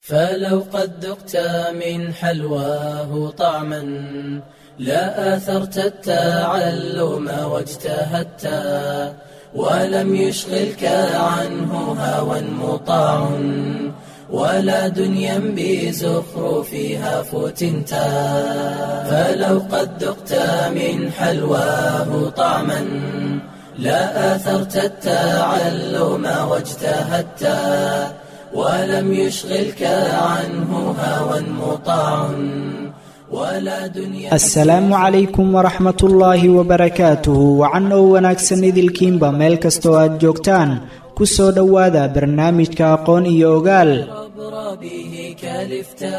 فلو قد ذقت من حلواه طعما لا آثرت التعلم واجتهدت ولم يشغلك عنه هوى مطاع ولا دنيا بزخرفها فتنت فلو قد ذقت من حلواه طعما لا آثرت التعلم واجتهدت ولم يشغلك عنه هوى مطاع ولا دنيا asalaamu calaykum waraxmat ullaahi wabarakaatuhu wacan oo wanaagsan idilkiinba meel kastoo aad joogtaan ku soo dhowaada barnaamijka aqoon iyo ogaal عبر به كلفتا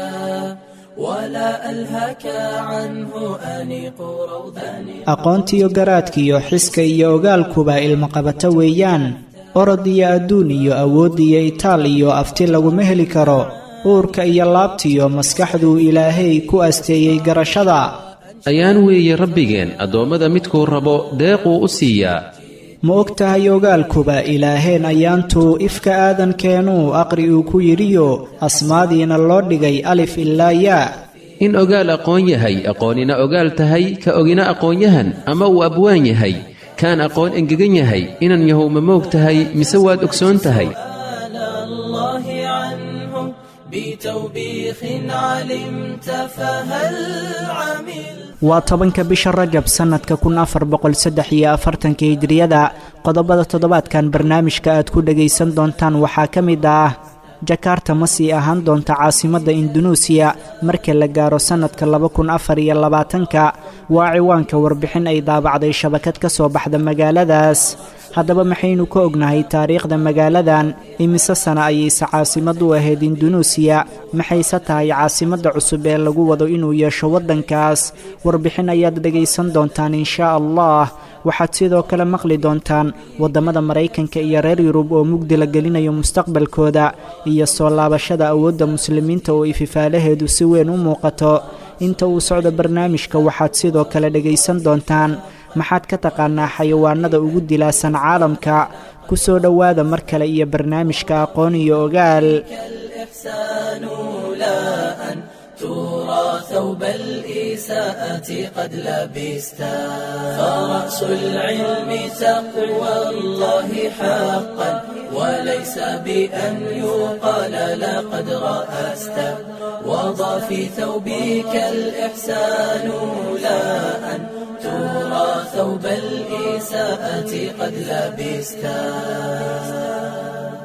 ولا ألهك عنه أنيق روضان aqoontiyo garaadkiyo xiska iyo ogaalkuba ilmaqabato weeyaan orod iyo adduun iyo awood iyo itaal iyo afti laguma heli karo uurka iyo laabtiyo maskaxduu ilaahay ku asteeyey garashada ayaan weeye rabbigeen addoommada midkuu rabo deequu u siiyaa ma og tahay ogaalkuba ilaaheen ayaantuu ifka aadankeenuu aqri uu ku yidhiyo asmaadiina loo dhigay alif ilaa yaa in ogaal aqoon yahay aqoonina ogaal tahay ka ogina aqoonyahan ama uu abwaan yahay kaan aqoon engegan yahay inan yahow ma moog tahay mise waad ogsoon tahay سأل الله عنه بتوبيخ علمت فهل عمل waa tobanka bisha rajab sannadka kun afar boqol saddex iyo afartanka hijriyada qodobada toddobaadkan barnaamijka aad ku dhagaysan doontaan waxaa ka mid ah jakarta ma sii ahaan doonta caasimadda indunuusiya marka la gaaro sannadka laba kun afar iyo labaatanka waa ciwaanka warbixin ay daabacday shabakad ka soo baxda magaaladaas haddaba maxaynu ka ognahay taariikhda magaaladan imise sana ayayse caasimad u ahayd indunuusiya maxayse tahay caasimadda cusub ee lagu wado inuu yeesho waddankaas warbixin ayaad dhegaysan doontaan inshaa allah waxaad sidoo kale maqli doontaan waddamada maraykanka iyo reer yurub oo mugdi la gelinayo mustaqbalkooda iyo soo laabashada awoodda muslimiinta oo ififaalaheedu si weyn u muuqato inta uu socdo barnaamijka waxaad sidoo kale dhegaysan doontaan maxaad ka taqaanaa xayawaanada ugu dilaasan caalamka ku soo dhowaada mar kale iyo barnaamijka aqoon iyo ogaal الإحسان لا أن ترى ثوب الإساءة قد لبستا فرأس العلم تقوى الله حقا وليس بأن يقال لقد رأست وضع في ثوبك الإحسان لا أن ترى ثوب الإساءة قد لبستا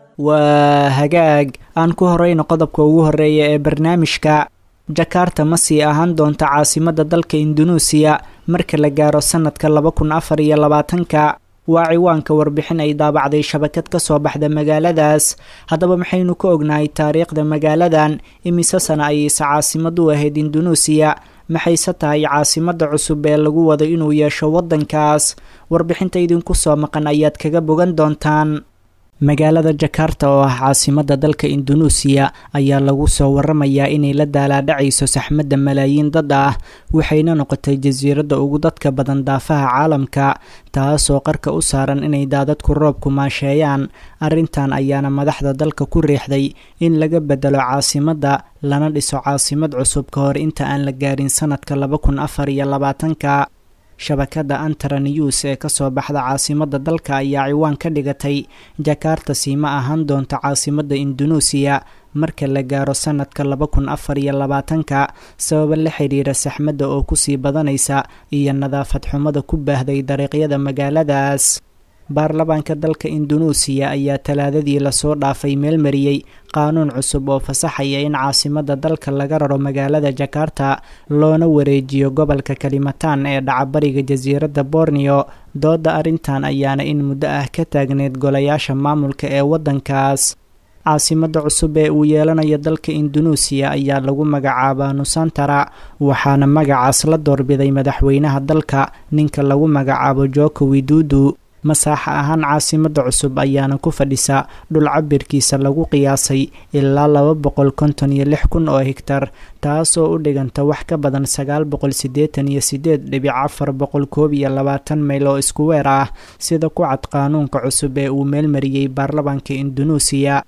waa hagaag aan ku horeyno qodobka ugu horeeya ee barnaamijka jakarta ma sii ahaan doonta caasimadda dalka indunuusiya marka la gaaro sannadka laba kun afar iyo labaatanka waa ciwaanka warbixin ay daabacday shabakad ka soo baxda magaaladaas haddaba maxaynu ka ognahay taariikhda magaaladan imise sana ayayse caasimad u ahayd indunuusiya maxayse tahay caasimadda cusub ee lagu wado inuu yeesho waddankaas warbixinta idinku soo maqan ayaad kaga bogan doontaan magaalada jakarta oo ah caasimadda dalka indunuusiya ayaa lagu soo waramayaa inay la daalaadhacayso saxmadda malaayiin dad ah waxayna noqotay jasiiradda ugu dadka badan daafaha caalamka taasoo qarka u saaran inay daadadku roobku maasheeyaan arrintan ayaana madaxda dalka ku riixday in laga bedelo caasimadda lana dhiso caasimad cusub ka hor inta aan la gaarin sannadka laba kun afar iyo labaatanka shabakadda antara news ee kasoo baxda caasimadda dalka ayaa ciwaan ka dhigatay jakarta siima ahaan doonta caasimadda indunuusiya marka la gaaro sannadka laba kun afar iyo labaatanka sababa la xidhiira saxmadda oo kusii badanaysa iyo nadaafad xumada ku baahday dariiqyada magaaladaas baarlamaanka dalka indunuusiya ayaa talaadadii lasoo dhaafay meel mariyey qaanuun cusub oo fasaxaya in caasimadda dalka laga raro magaalada jakarta loona wareejiyo gobolka kalimatan ee dhacabariga jasiiradda borneo dooda arrintan ayaana in muddo ah ka taagneyd golayaasha maamulka ee waddankaas caasimadda cusub ee uu yeelanayo dalka indunuusiya ayaa lagu magacaabaa nusantara waxaana magacaas la doorbiday madaxweynaha dalka ninka lagu magacaabo joko widudu masaaxa ahaan caasimadda cusub ayaana ku fadhisa dhul cabirkiisa lagu qiyaasay ilaa laba boqol konton iyo lix kun oo higtar taasoo u dhiganta wax ka badan sagaal boqol siddeetan iyo sideed dhibic afar boqol koob iyo labaatan mayl oo isku weer ah sida ku cad qaanuunka cusub ee uu meelmariyey baarlamaanka indunuusiya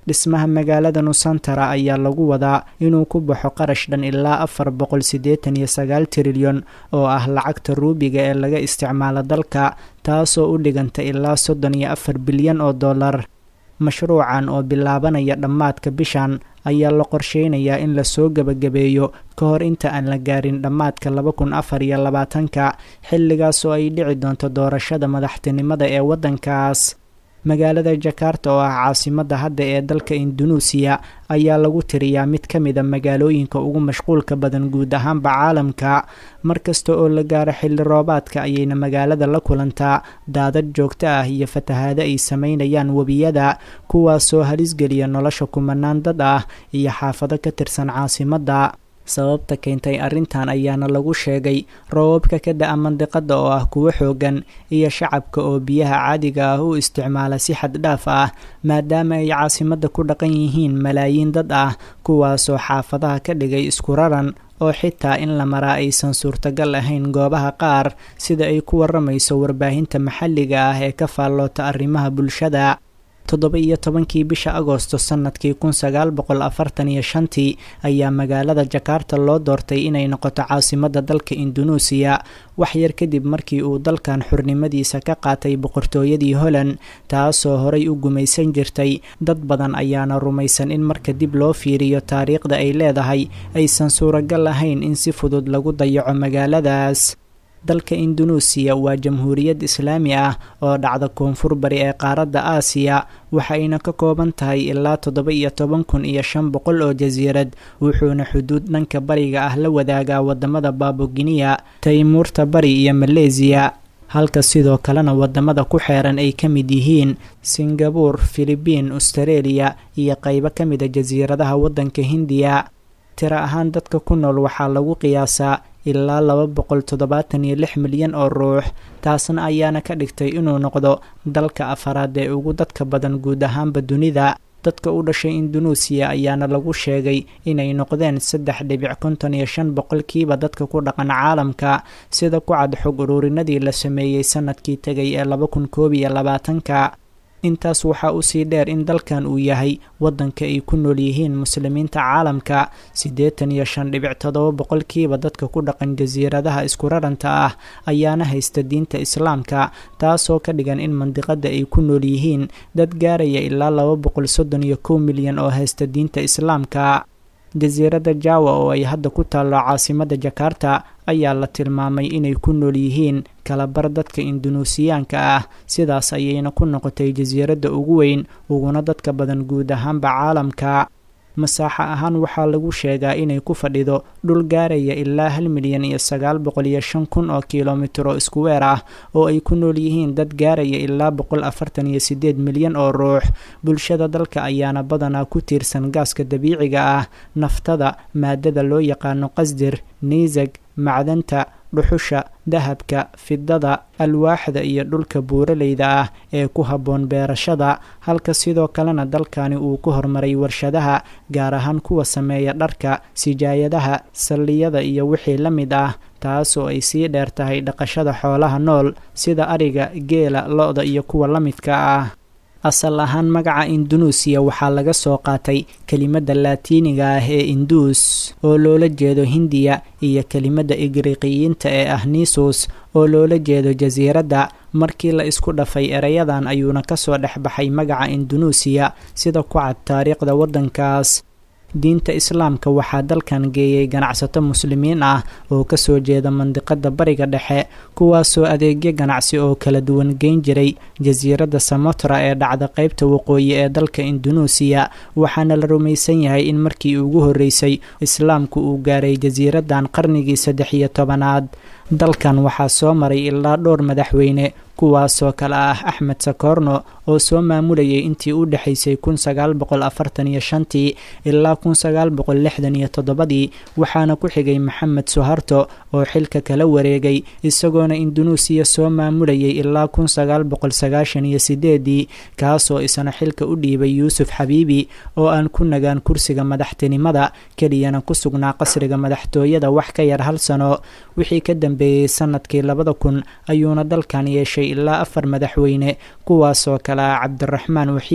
dhismaha magaalada nusantara ayaa lagu wadaa inuu ku baxo qarash dhan ilaa afar boqol siddeetan iyo sagaal trilyan oo ah lacagta ruubiga ee laga isticmaalo dalka taasoo u dhiganta ilaa soddon iyo afar bilyan oo dollar mashruucan oo bilaabanaya dhammaadka bishan ayaa la qorsheynayaa in lasoo gebagabeeyo ka hor inta aan la gaarin dhammaadka laba kun afar iyo labaatanka xilligaas oo ay dhici doonto doorashada madaxtinimada ee waddankaas magaalada jakarta oo ah caasimadda hadda ee dalka indunuusiya ayaa lagu tiriyaa mid ka mid a magaalooyinka ugu mashquulka badan guud ahaanba caalamka markasta oo la gaaro xilli roobaadka ayayna magaalada la kulantaa daadad joogto ah iyo fatahaado ay sameynayaan webiyada kuwaasoo halisgeliya nolosha kumanaan dad ah iyo xaafado ka tirsan caasimadda sababta keentay arrintan ayaana lagu sheegay roobabka ka da-a mandiqada oo ah kuwo xoogan iyo shacabka oo biyaha caadiga ah u isticmaala si xad dhaaf ah maadaama ay caasimadda ku dhaqan yihiin malaayiin dad ah kuwaasoo xaafadaha ka dhigay isku raran oo xitaa in la maraa aysan suurtagal ahayn goobaha qaar sida ay ku waramayso warbaahinta maxalliga ah ee ka faalloota arrimaha bulshada toddoba iyo tobankii bisha agoosto sannadkii kun sagaal boqol afartan iyo shantii ayaa magaalada jakarta loo doortay inay noqoto caasimadda dalka indunuusiya wax yar kadib markii uu dalkan xurnimadiisa ka qaatay boqortooyadii holland taasoo horay u gumaysan jirtay dad badan ayaana rumaysan in marka dib loo fiiriyo taariikhda ay leedahay aysan suuragal ahayn in si fudud lagu dayaco magaaladaas dalka indunuusiya waa jamhuuriyad islaami ah oo dhacda koonfur bari ee qaaradda aasiya waxayna ka kooban tahay ilaa toddoba iyo toban kun iyo shan boqol oo jasiirad wuxuuna xuduud dhanka bariga ah la wadaagaa wadamada baaboginiya taymuurta bari iyo maleesiya halka sidoo kalena wadamada ku xeeran ay ka mid yihiin singabuur filibiin austareeliya iyo qaybo ka mida jasiiradaha waddanka hindiya tiro ahaan dadka ku nool waxaa lagu qiyaasaa ilaa laba boqol toddobaatan iyo lix milyan oo ruux taasna ayaana ka dhigtay inuu noqdo dalka afaraad ee ugu dadka badan guud ahaanba dunida dadka u dhashay indunuusiya ayaana lagu sheegay inay noqdeen saddex dhibic konton iyo shan boqolkiiba dadka ku dhaqan caalamka sida ku cad xog ururinadii la sameeyey sanadkii tegay ee laba kun koob iyo labaatanka intaas waxaa usii dheer in dalkan uu yahay waddanka ay ku nool yihiin muslimiinta caalamka siddeetan iyo shan dhibic toddoba boqolkiiba dadka ku dhaqan jasiiradaha isku raranta ah ayaana haysta diinta islaamka taasoo ka dhigan in mandiqada ay ku nool yihiin dad gaaraya ilaa laba boqol soddon iyo kow milyan oo haysta diinta islaamka jasiiradda jawa oo ay hadda ku taallo caasimada jakarta ayaa la tilmaamay inay ku nool yihiin kalabar dadka indunuusiyaanka ah sidaas ayayna ku noqotay jasiiradda ugu weyn uguna dadka badan guud ahaanba caalamka masaaxo ahaan waxaa lagu sheegaa inay ku fadhido dhul gaaraya ilaa hal milyan iyo sagaal boqol iyo shan kun oo kilomitr oo iskuweer ah oo ay ku nool yihiin dad gaaraya ilaa boqol afartan iyo sideed milyan oo ruux bulshada dalka ayaana badanaa ku tiirsan gaaska dabiiciga ah naftada maadada loo yaqaano qasdir niisag macdanta dhuxusha dahabka fidada alwaaxda iyo dhulka buuraleyda ah ee ku habboon beerashada halka sidoo kalena dalkani uu ku horumaray warshadaha gaar ahaan kuwa sameeya dharka sijaayadaha salliyada iyo wixii la mid ah taasoo ay sii dheer tahay dhaqashada xoolaha nool sida ariga geela lo-da iyo kuwa la midka ah asal ahaan magaca indunuusiya waxaa laga soo qaatay kelimadda laatiiniga ah ee induus oo loola jeedo hindiya iyo kelimadda igriiqiyiinta ee ah nisus oo loola jeedo jasiiradda markii la isku dhafay erayadan ayuuna kasoo dhex baxay magaca indunuusiya sida ku cad taariikhda waddankaas diinta islaamka waxaa dalkan geeyay ganacsato muslimiin ah oo kasoo jeeda mandiqada bariga dhexe kuwaasoo adeegyo ganacsi oo kala duwan geyn jiray jasiiradda samotra ee dhacda qeybta waqooyi ee dalka indunuusiya waxaana la rumaysan yahay in markii ugu horreysay islaamku uu gaaray jasiiraddan qarnigii saddex iyo tobanaad dalkan waxaa soo maray ilaa dhowr madaxweyne kuwaasoo kale ah axmed sakorno oo soo maamulayay intii u dhexaysay kun sagaal boqol afartan iyo shantii ilaa kun sagaal boqol lixdan iyo toddobadii waxaana ku xigay maxamed suharto oo xilka kala wareegay isagoona indunuusiya soo maamulayay ilaa kun sagaal boqol sagaashan iyo sideedii kaasoo isna xilka u dhiibay yuusuf xabiibi oo aan ku nagaan kursiga madaxtinimada keliyana ku sugnaa qasriga madaxtooyada wax ka yar hal sano wixii ka dambeeyey sanadkii labada kun ayuuna dalkan yeeshay ilaa afar madaxweyne kuwaasoo kale ah cabdiraxmaan waxiid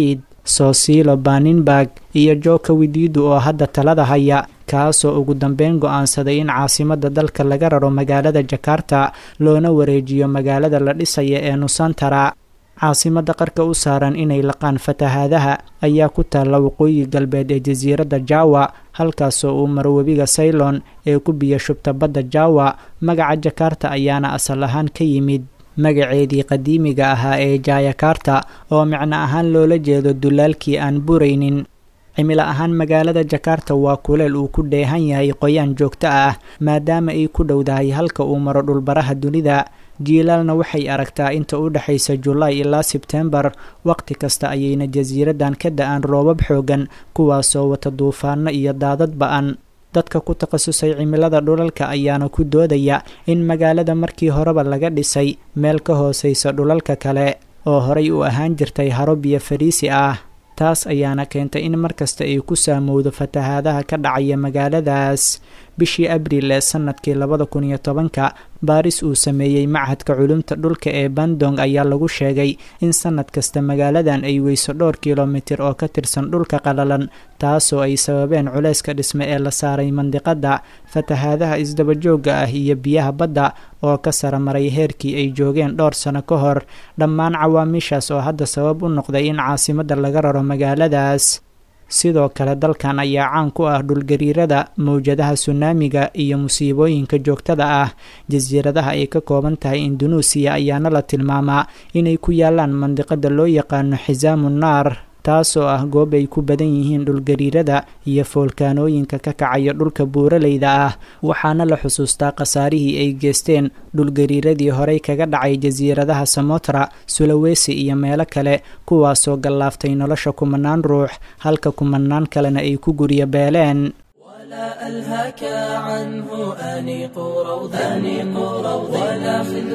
sosilo baninburg iyo joka wididu oo hadda talada haya kaasoo ugu dambeyn go-aansaday in caasimada dalka laga raro magaalada jakarta loona wareejiyo magaalada la dhisaya ee nusantara caasimada qarka u saaran inay laqaan fatahaadaha ayaa ku taalla waqooyi galbeed ee jasiiradda jawa halkaasoo uu maro webiga saylon ee ku biyo shubta badda jawa magaca jakarta ayaana asal ahaan ka yimid magaceedii qadiimiga ahaa ee jayakarta oo micno ahaan loola jeedo dulaalkii aan buraynin cimilo ahaan magaalada jakarta waa kuleel uu ku dheehan yahay qoyaan joogto ah maadaama ay ku dhowdahay halka uu maro dhulbaraha dunida jiilaalna waxay aragtaa inta u dhexaysa julaay ilaa sebtembar waqti kasta ayayna jasiiraddan ka da-aan roobab xoogan kuwaasoo wata duufaano iyo daadad ba-an dadka ku takhasusay cimilada dhulalka ayaana ku doodaya in magaalada markii horeba laga dhisay meel ka hooseysa dhulalka kale oo horay u ahaan jirtay haro biyo fariisi ah taas ayaana keentay in markasta ay ku saamowdo fatahaadaha ka dhacaya magaaladaas bishii abriil ee sanadkii labada kun iyo tobanka baaris uu sameeyey machadka culumta dhulka ee bandong ayaa lagu sheegay in sanad kasta magaaladan ay weyso dhowr kilomitir oo ka tirsan dhulka qalalan taasoo ay sababeen culeyska dhisme ee la saaray mandiqada fatahaadaha isdabajooga ah iyo biyaha badda oo ka saramaray heerkii ay joogeen dhowr sano ka hor dhammaan cawaamiishaas oo hadda sabab u noqday in caasimada laga raro magaaladaas sidoo kale dalkan ayaa caan ku ah dhulgariirada mawjadaha sunaamiga iyo musiibooyinka joogtada ah jasiiradaha ay ka kooban tahay indunuusiya ayaana la tilmaamaa inay ku yaalaan mandiqada loo yaqaano xisaamu naar taasoo ah goob ay ku badan yihiin dhulgariirada iyo foolkaanooyinka ka kacaya dhulka buuraleyda ah waxaana la xusuustaa khasaarihii ay geysteen dhulgariiradii horey kaga dhacay jasiiradaha samotra sulawesi iyo meelo kale kuwaasoo gallaaftay nolosha kumanaan ruux halka kumanaan kalena ay ku guryo beeleen ولا ألهاك عنه أنيق روضا أنيق روضا ولا خذ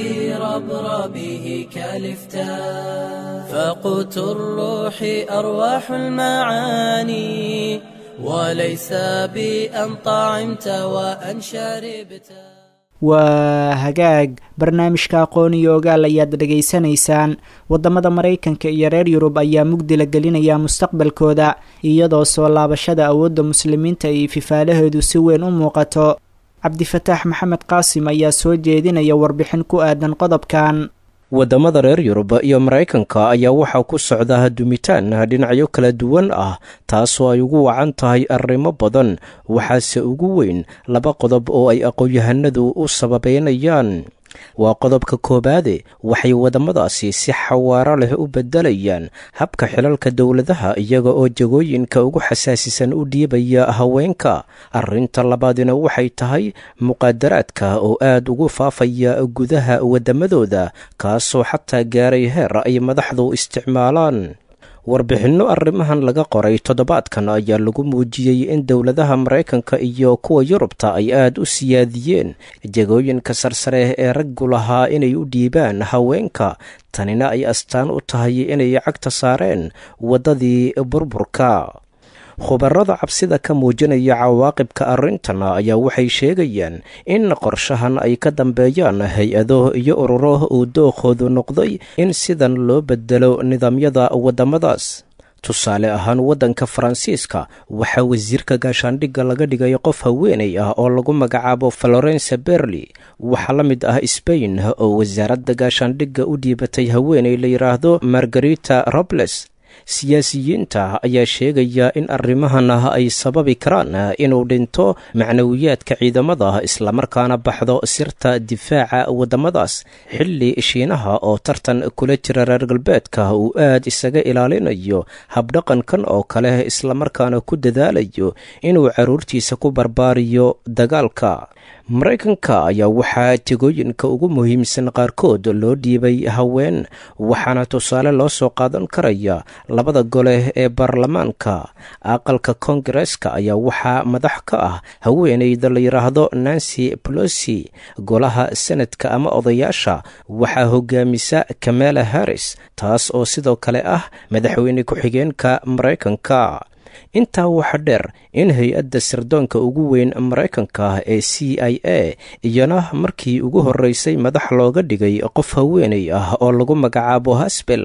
بربربه كالفتاء فقوت الروح أرواح المعاني وليس بأن طعمت وأن شربت waa hagaag barnaamijka aqoon iyo ogaal ayaad dhegaysanaysaan waddamada maraykanka iyo reer yurub ayaa mugdi la gelinaya mustaqbalkooda iyadoo soo laabashada awoodda muslimiinta ay fifaalaheedu si weyn u muuqato cabdifataax maxamed qaasim ayaa soo jeedinaya warbixin ku aadan qodobkan waddamada reer yurub iyo maraykanka ayaa waxaa ku socda dumitaan dhinacyo kala duwan ah taasoo ay ugu wacan tahay arrimo badan waxaase ugu weyn laba qodob oo ay aqoon-yahanadu u sababeynayaan waa qodobka koowaade waxay waddamadaasi si xawaaro leh u beddelayaan habka xilalka dowladaha iyaga oo jagooyinka ugu xasaasisan u dhiibaya haweenka arrinta labaadina waxay tahay muqaadaraadka oo aad ugu faafaya gudaha waddamadooda kaasoo xataa gaaray heer ay madaxdu isticmaalaan warbixinno arrimahan laga qoray toddobaadkan ayaa lagu muujiyey in dowladaha maraykanka iyo kuwa yurubta ay aad u siyaadiyeen jagooyinka sarsare ee raggu lahaa inay u dhiibaan haweenka tanina ay astaan u tahay inay cagta saareen waddadii burburka khubarada cabsida ka muujinaya cawaaqibka arrintan ayaa waxay sheegayaan in qorshahan ay ka dambeeyaan hay-ado iyo ururo uu dookoodu noqday in sidan loo bedelo nidaamyada waddamadaas tusaale ahaan waddanka faransiiska waxaa wasiirka gaashaandhigga laga dhigay qof haweenay ah oo lagu magacaabo florence berli waxaa la mid ah sbain oo wasaaradda gaashaandhigga u dhiibatay haweenay la yidhaahdo margarita robles siyaasiyiinta ayaa sheegaya in arrimahan ay sababi karaan inuu dhinto macnawiyaadka ciidamada islamarkaana baxdo sirta difaaca waddamadaas xilli shiinaha oo tartan kula jira reer galbeedka uu aad isaga ilaalinayo habdhaqankan oo kale islamarkaana ku dadaalayo inuu carruurtiisa ku barbaariyo dagaalka maraykanka ayaa waxaa tegooyinka ugu muhiimsan qaarkood loo dhiibay haween waxaana tusaale loo soo qaadan karaya labada gole ee baarlamaanka aqalka koongareeska ayaa waxaa madax ka ah haweeneyda la yidhaahdo nancy polosi golaha senadka ama odayaasha waxaa hogaamisa kamala harris taas oo sidoo kale ah madaxweyne ku-xigeenka maraykanka intaa waxaa dheer in hay-adda sirdoonka ugu weyn maraykanka ee c i a iyana markii ugu horreysay madax looga dhigay qof haweenay ah oo lagu magacaabo hasbel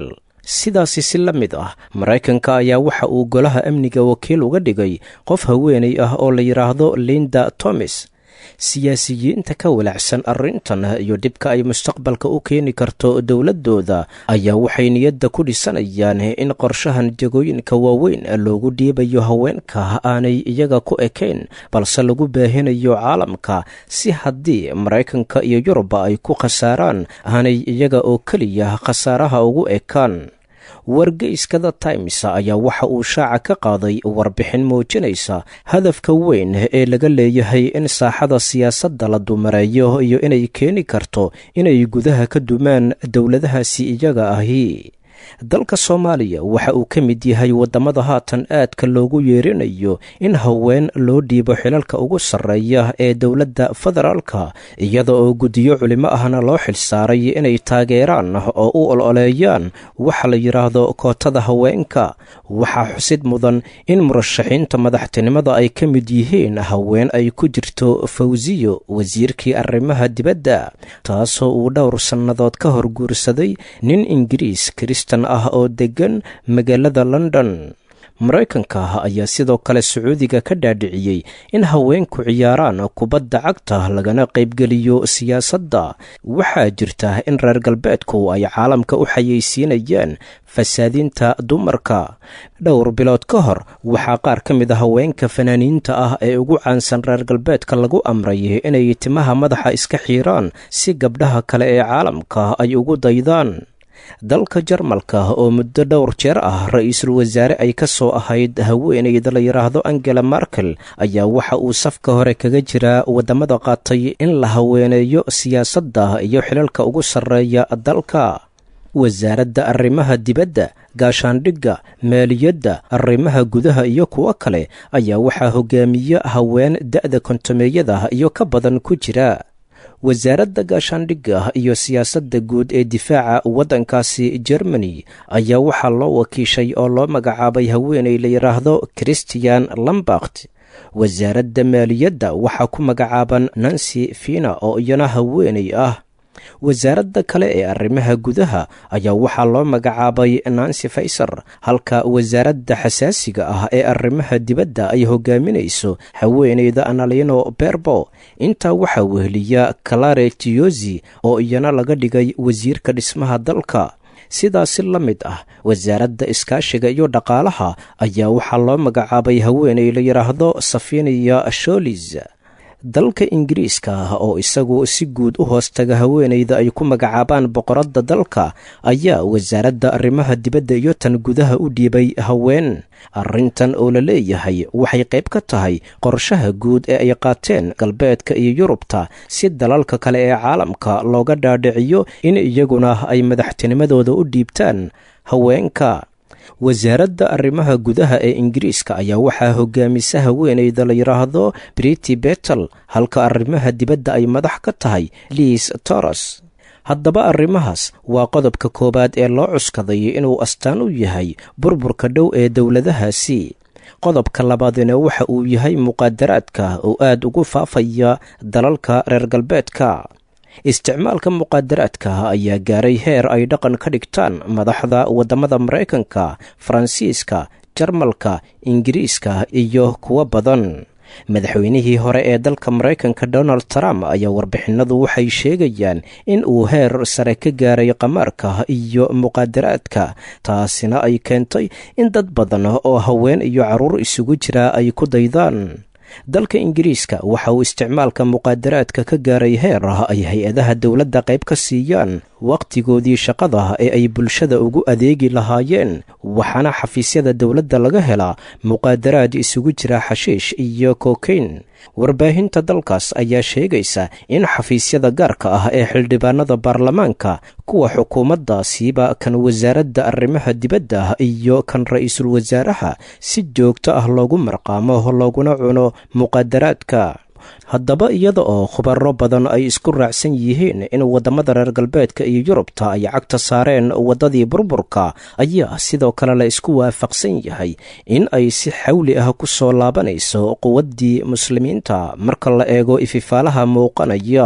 sidaasi si la mid ah maraykanka ayaa waxa uu golaha amniga wakiil uga dhigay qof haweenay ah oo la yidhaahdo linda tomis siyaasiyiinta ka walacsan arrintan iyo dhibka ay mustaqbalka u keeni karto dowladooda ayaa waxay niyadda ku dhisanayaan in qorshahan jagooyinka waaweyn loogu dhiibayo haweenka aanay iyaga ku ekayn balse lagu baahinayo caalamka si haddii maraykanka iyo yuruba ay ku khasaaraan aanay iyaga oo keliya khasaaraha ugu ekaan wargeyska the times ayaa waxa uu shaaca ka qaaday warbixin muujinaysa hadafka weyn ee laga leeyahay in saaxada siyaasadda la dumareeyo iyo inay keeni karto inay gudaha ka dumaan dowladahaasi iyaga ahi dalka soomaaliya waxa uu ka mid yahay waddamada haatan aadka loogu yeerinayo in haween loo dhiibo xilalka ugu sarreeya ee dowladda federaalka iyada oo guddiyo culimo ahna loo xilsaaray inay taageeraan oo u ololeeyaan waxa la yidhaahdo kootada haweenka waxaa xusid mudan in murashaxiinta madaxtinimada ay ka mid yihiin haween ay ku jirto fawsiyo wasiirkii arrimaha dibadda taasoo uu dhowr sannadood ka hor guursaday nin ingiriis kristan ah oo deggan magaalada london maraykanka ayaa sidoo kale sacuudiga ka dhaadhiciyey in haweenku ciyaaraan kubadda cagta lagana qaybgeliyo siyaasadda waxaa jirta in reer galbeedku ay caalamka u xayeysiinayaan fasaadinta dumarka dhowr bilood ka hor waxaa qaar ka mid a haweenka fanaaniinta ah ee ugu caansan reer galbeedka lagu amray inay timaha madaxa iska xiiraan si gabdhaha kale ee caalamka ay ugu daydaan dalka jarmalka oo muddo dhowr jeer ah ra-iisul wasaare ay ka soo ahayd haweenayda la yidhaahdo angela markel ayaa waxa uu safka hore kaga jiraa waddamada qaatay in la haweeneeyo siyaasadda iyo xilalka ugu sarreeya dalka wasaaradda arrimaha dibadda gaashaandhigga maaliyadda arrimaha gudaha iyo kuwo kale ayaa waxaa hogaamiya haween da'da kontomeeyada iyo ka badan ku jira wasaaradda gaashaandhigga iyo siyaasadda guud ee difaaca waddankaasi germany ayaa waxaa loo wakiishay oo loo magacaabay haweenay la yidhaahdo christian lambakt wasaaradda maaliyadda waxaa ku magacaaban nancy fina oo iyana haweenay ah wasaaradda kale ee arrimaha gudaha ayaa waxaa loo magacaabay nancy faysar halka wasaaradda xasaasiga ah ee arrimaha dibadda ay hogaaminayso haweeneyda analino berbo intaa waxaa weheliya calare tiyosi oo iyana laga dhigay wasiirka dhismaha dalka sidaasi la mid ah wasaaradda iskaashiga iyo dhaqaalaha ayaa waxaa loo magacaabay haweeney la yidhaahdo safiniya sholis dalka ingiriiska ah oo isagu si guud u hoostaga haweenayda ay ku magacaabaan boqoradda dalka ayaa wasaaradda arrimaha dibadda iyo tan gudaha u dhiibay haween arrintan oo la leeyahay waxay qayb ka tahay qorshaha guud ee ay qaateen galbeedka iyo yurubta si dalalka kale ee caalamka looga dhaadhiciyo in iyaguna ay madaxtinimadooda u dhiibtaan haweenka wasaaradda arrimaha gudaha ee ingiriiska ayaa waxaa hogaamisa haweeneyda la yidhaahdo briti betel halka arrimaha dibadda ay madax ka tahay liis toros haddaba arrimahaas waa qodobka koowaad ee loo cuskaday inuu astaan u yahay burburka dhow ee dowladahaasi qodobka labaadina waxa uu yahay muqaadaraadka oo aad ugu faafaya dalalka reer galbeedka isticmaalka muqaadaraadka ayaa gaaray heer ay dhaqan ka dhigtaan madaxda waddamada maraykanka faransiiska jarmalka ingiriiska iyo kuwo badan madaxweynihii hore ee dalka maraykanka donald trump ayaa warbixinadu waxay sheegayaan in uu heer sare ka gaaray qamaarka iyo muqaadaraadka taasina ay keentay in dad badan oo haween iyo carruur isugu jira ay ku daydaan dalka ingiriiska waxa uu isticmaalka muqaadaraadka ka gaaray heer ay hay-adaha dowladda qayb ka siiyaan wakhtigoodii shaqada ee ay bulshada ugu adeegi lahaayeen waxaana xafiisyada dowladda laga helaa muqaadaraad isugu jira xashiish iyo kokain warbaahinta dalkaas ayaa sheegaysa in xafiisyada gaarka ah ee xildhibaanada baarlamaanka kuwa xukuumaddaasiiba kan wasaaradda arrimaha dibadda iyo kan ra-iisul wasaaraha si joogto ah loogu marqaamo looguna cuno muqaadaraadka haddaba iyada oo khubaro badan ay isku raacsan yihiin in waddamada reer galbeedka iyo yurubta ay cagta saareen waddadii burburka ayaa sidoo kale la isku waafaqsan yahay in ay si xawli ah ku soo laabanayso quwaddii muslimiinta marka la eego ififaalaha muuqanaya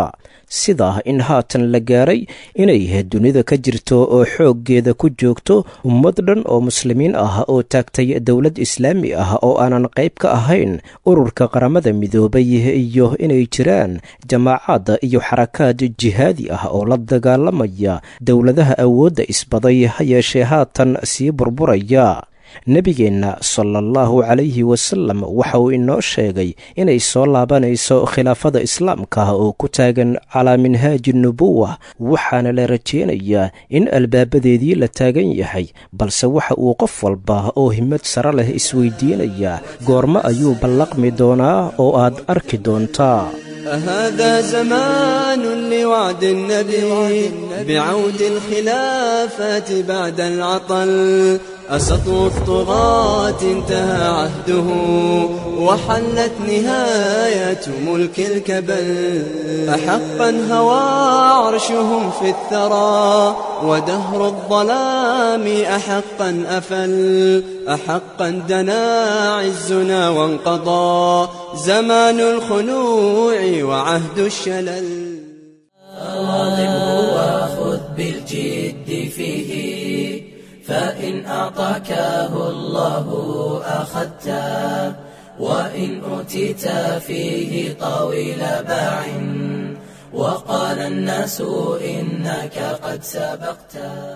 sida in haatan la gaaray inay dunida ka jirto oo xooggeeda ku joogto ummad dhan oo muslimiin ah oo taagtay dowlad islaami ah oo aanan qayb ka ahayn ururka qaramada midoobay iyo inay jiraan jamaacaad iyo xarakaad jihaadi ah oo la dagaalamaya dowladaha awoodda isbaday ha yeeshee haatan sii burburaya nebigeenna sala allahu calayhi wasalam waxa uu inoo sheegay inay soo laabanayso khilaafada islaamka oo ku taagan calaa minhaaji nubuwa waxaana la rajeynayaa in albaabadeedii la taagan yahay balse waxa uu qof walba oo himad sare leh isweydiinayaa goormo ayuu ballaqmi doonaa oo aad arki doontaa هذا زمان لوعد النبي بعود الخلافات بعد العطل أسطو الطغاة انتهى عهده وحلت نهاية ملك الكبل أحقا هوى عرشهم في الثرى ودهر الظلام أحقا أفل أحقا دنا عزنا وانقضى زمان الخنوع وعهد الشلل واظبه وخذ بالجد فيه فإن أعطاكه الله أخذته وإن أوتيت فيه طويل باع وقال الناس إنك قد سبقت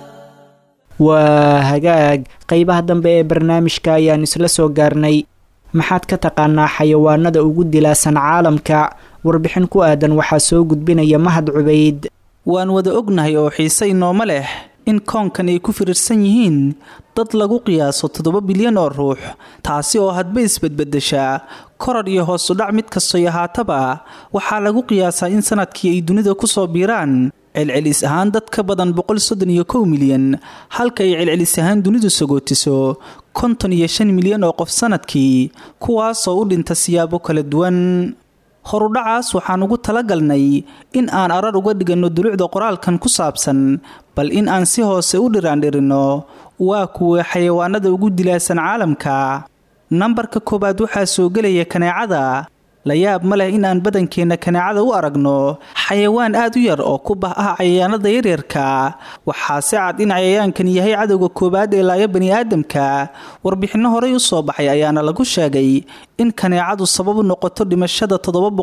waa hagaag qeybaha dambe ee barnaamijka ayaan isla soo gaarnay maxaad ka taqaanaa xayawaanada ugu dilaasan caalamka warbixin ku aadan waxaa soo gudbinaya mahad cubayd waan wada ognahay oo xiise inooma leh in koonkan ay ku firirsan yihiin dad lagu qiyaaso toddoba bilyan oo ruux taasi oo hadba isbedbedeshaa koror iyo hoosudhac mid kastoy ahaataba waxaa lagu qiyaasaa in sanadkii ay dunida kusoo biiraan celcelis ahaan dad ka badan boqol soddon iyo kow milyan halka ay celcelis ahaan dunidu sagootiso konton iyo shan milyan oo qof sanadkii kuwaasoo u dhinta siyaabo kala duwan horudhacaas waxaan ugu talagalnay in aan arar uga dhiganno dulucda qoraalkan ku saabsan bal in aan si hoose u dhiraandhirinno waa kuwa xayawaanada ugu dilaasan caalamka nambarka koowaad waxaa soo gelaya kaneecada la yaab ma leh in aan badankeenna kaneecada u aragno xayawaan aad u yar oo ku bah ah cayayaanada yaryarka waxaa si cad in cayayaankan yahay cadowga koowaad ee laaya bani aadamka warbixinno horey u soo baxay ayaana lagu sheegay in kaneecadu sabab u noqoto dhimashada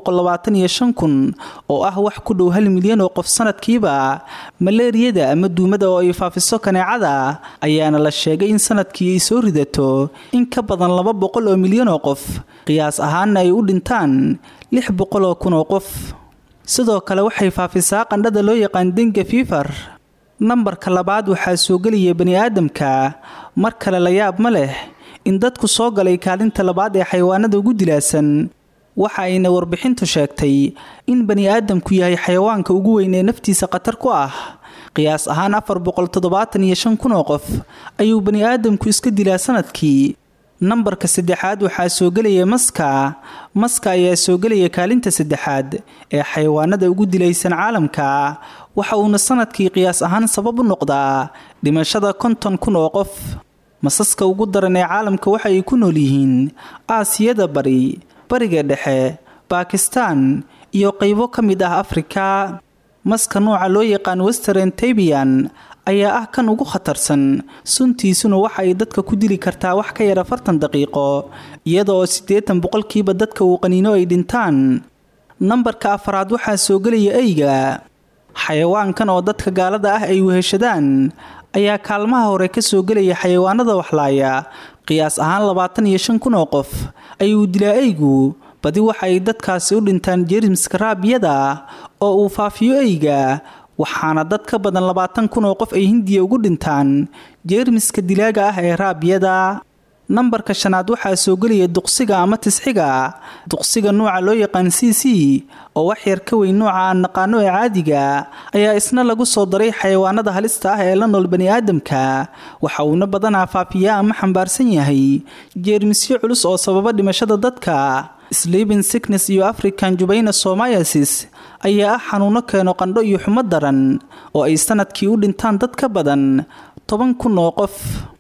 kun oo ah wax ku dhow hal milyan oo qof sanadkiiba maleeriyada ama duumada oo ay faafiso kaneecada ayaana la sheegay in sanadkii ay soo ridato in ka badan laba boqol oo milyan oo qof qiyaas ahaanna ay u dhintaan lix boqol oo kun oo qof sidoo kale waxay faafisaa qandhada loo yaqaan denga fiifar nambarka labaad waxaa soo gelaya bani aadamka mar kale la yaab ma leh in dadku soo galay kaalinta labaad ee xayawaanada ugu dilaasan waxa ayna warbixintu sheegtay in bani aadamku yahay xayawaanka ugu weyn ee naftiisa khatar ku ah qiyaas ahaan afar boqol toddobaatan iyo shan kun oo qof ayuu bani aadamku iska dilaa sanadkii nambarka saddexaad waxaa soo gelaya maska maska ayaa soo gelaya kaalinta saddexaad ee xayawaanada ugu dilaysan caalamka waxa uuna sanadkii qiyaas ahaan sabab u noqdaa dhimashada konton kun oo qof masaska ugu daran ee caalamka waxa ay ku nool yihiin aasiyada bari bariga dhexe bakistan iyo qaybo ka mid ah afrika maska nooca loo yaqaan western tabian ayaa ah kan ugu khatarsan suntiisuna waxa ay dadka ku dili kartaa wax ka yar afartan daqiiqo iyada oo siddeetan boqolkiiba dadka uu qaniino ay dhintaan nambarka afaraad waxaa soo gelaya eyga xayawaankan oo dadka gaalada ah ay weheshadaan ayaa kaalmaha hore ka soo gelaya xayawaanada waxlaaya qiyaas ahaan labaatan iyo shan kun oo qof ayuu dilaa eygu badi waxa ay dadkaasi u dhintaan jerimska raabiyada oo uu faafiyo eyga waxaana dad ka badan labaatan kun oo qof ay hindiya ugu dhintaan jeermiska dilaaga ah ee raabiyada nambarka shanaad waxaa soo gelaya duqsiga ama tisxiga duqsiga nuuca loo yaqaan c c oo wax yar ka weyn nuuca aan naqaano ee caadiga ayaa isna lagu soo daray xayawaanada halista ah ee la nool bani aadamka waxa uuna badanaa faafiyaa ama xambaarsan yahay jeermisyo culus oo sababa dhimashada dadka sleeping sickness iyo african jubayna somayasis ayaa ah xanuuno keeno qandho iyo xumo daran oo ay sanadkii u dhintaan dad ka badan toban kun oo qof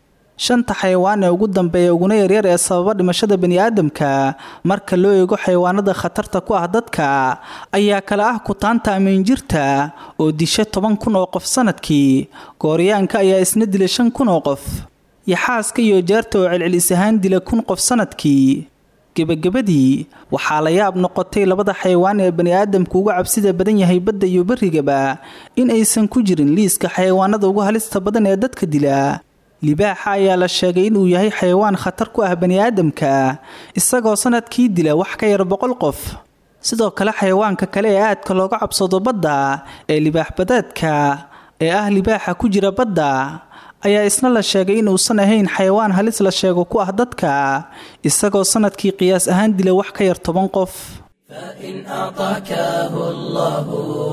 shanta xayawaan ee ugu dambeeya uguna yaryar ee sababa dhimashada baniaadamka marka loo eego xayawaanada khatarta ku ah dadka ayaa kale ah kutaanta amiinjirta oo disha toban kun oo qof sanadkii gooryaanka ayaa isna dila shan kun oo qof yaxaaska iyo jaarta oo celcelis ahaan dila kun qof sanadkii gebagabadii waxaa la yaab noqotay labada xayawaan ee baniaadamku uga cabsida badan yahay badda iyo berrigaba in aysan ku jirin liiska xayawaanada ugu halista badan ee dadka dila libaaxa ayaa la sheegay inuu yahay xayawaan khatar ku ah baniaadamka isagoo sanadkii dila wax ka yar boqol qof sidoo kale xayawaanka kale ee aadka looga cabsado badda ee libaax badeedka ee ah libaaxa ku jira badda ayaa isna la sheegay inuusan ahayn xayawaan halis la sheego ku ah dadka isagoo sanadkii qiyaas ahaan dila wax ka yar toban qof فإن أعطاكه الله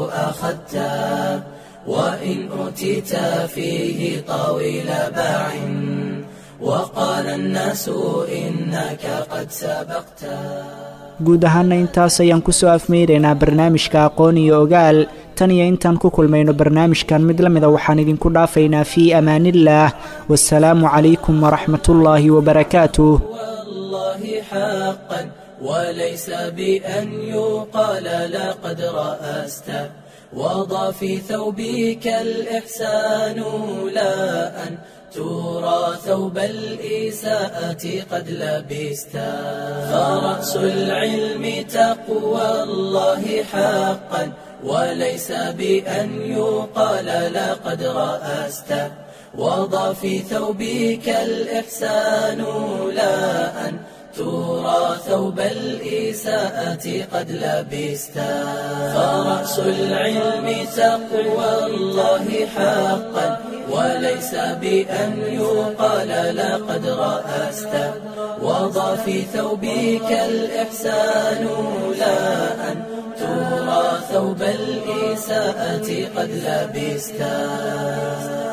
أخذته وإن أوتيت فيه طويل باع وقال الناس إنك قد سبقته guud ahaana intaas ayaan kusoo afmeynaynaa barnaamijka aqoon iyo ogaal tan iyo intaan ku kulmayno barnaamijkan mid la mida waxaan idinku dhaafaynaa fii amaaniillaah wasalaamu calaykum waraxmatullaahi wabarakaatuh والله حقا وليس بأن يقال لقد رأست وضع في ثوبك الإحسان لا أن ترى ثوب الإساءة قد لبست فرأس العلم تقوى الله حقا وليس بأن يقال لقد رأست وضع في ثوبك الإحسان لا أن ترى ثوب الإساءة قد لبست فرأس العلم تقوى الله حقا وليس بأن يقال لقد رأست وضع في ثوبك الإحسان لا أن ترى ثوب الإساءة قد لبست